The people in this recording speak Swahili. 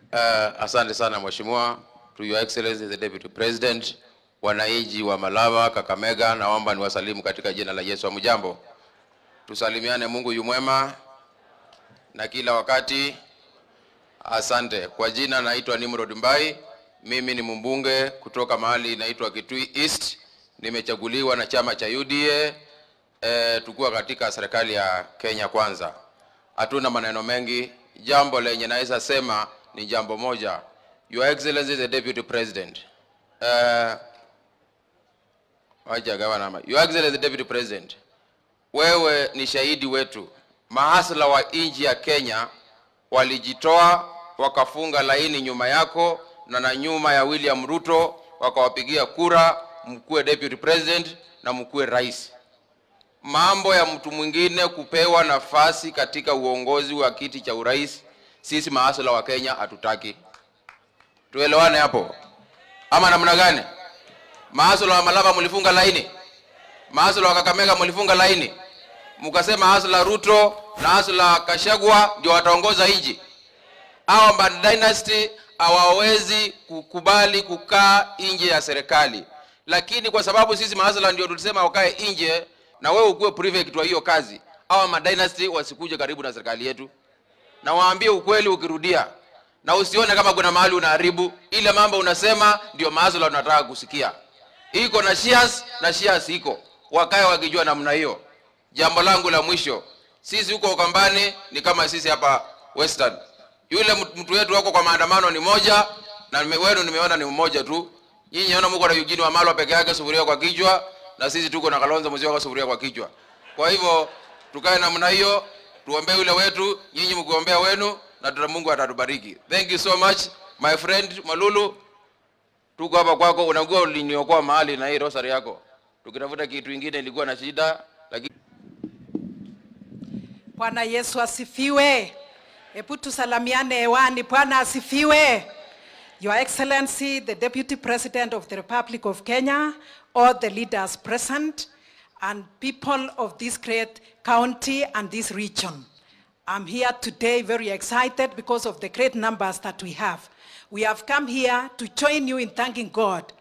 Uh, asante sana mheshimiwa, to your excellency the deputy president, wananchi wa Malava, Kakamega, naomba niwasalimu katika jina la Yesu. Hamjambo, tusalimiane. Mungu yu mwema na kila wakati. Asante. Kwa jina naitwa Nimrod Mbai, mimi ni mbunge kutoka mahali inaitwa Kitui East, nimechaguliwa na chama cha UDA eh, tukuwa katika serikali ya Kenya Kwanza. Hatuna maneno mengi, jambo lenye naweza sema ni jambo moja. Your Excellency the Deputy President. Uh, wacha gavana. Your Excellency the Deputy President. Wewe ni shahidi wetu. Mahasla wa nchi ya Kenya walijitoa wakafunga laini nyuma yako na na nyuma ya William Ruto wakawapigia kura mkuwe deputy president na mkuwe rais. Mambo ya mtu mwingine kupewa nafasi katika uongozi wa kiti cha urais, sisi mahasla wa Kenya hatutaki. Tuelewane hapo ama namna gani? Mahasla wa Malava mlifunga laini, mahasla wa Kakamega mlifunga laini, mkasema hasla Ruto na hasla Kashagwa ndio wataongoza nchi. Hawa ma dynasty hawawezi kukubali kukaa nje ya serikali, lakini kwa sababu sisi mahasla ndio tulisema wakae nje, na wewe ukuwe prefect wa hiyo kazi, hawa ma dynasty wasikuje karibu na serikali yetu, na waambie ukweli ukirudia, na usione kama kuna mahali unaharibu ile mambo unasema, ndio mahasla unataka kusikia. Iko na shares na shares iko, wakae wakijua namna hiyo. Jambo langu la mwisho, sisi huko Ukambani ni kama sisi hapa Western. Yule mtu wetu wako kwa maandamano ni moja na nime- wenu nimeona ni mmoja tu. Nyinyi naona mko na Eugene Wamalwa peke yake sufuria kwa kichwa na sisi tuko na Kalonzo Musyoka kwa sufuria kwa kichwa. Kwa hivyo tukae namna hiyo, tuombee yule wetu, nyinyi mkiombea wenu na tuna Mungu atatubariki. Thank you so much my friend Malulu. Tuko hapa kwako, unajua uliniokoa mahali na hii rosary yako. Tukitafuta kitu kingine ilikuwa na shida lakini Bwana Yesu asifiwe. Hebu tusalamiane hewani. Bwana asifiwe. Your Excellency, the Deputy President of the Republic of Kenya, all the leaders present, and people of this great county and this region. I'm here today very excited because of the great numbers that we have. We have come here to join you in thanking God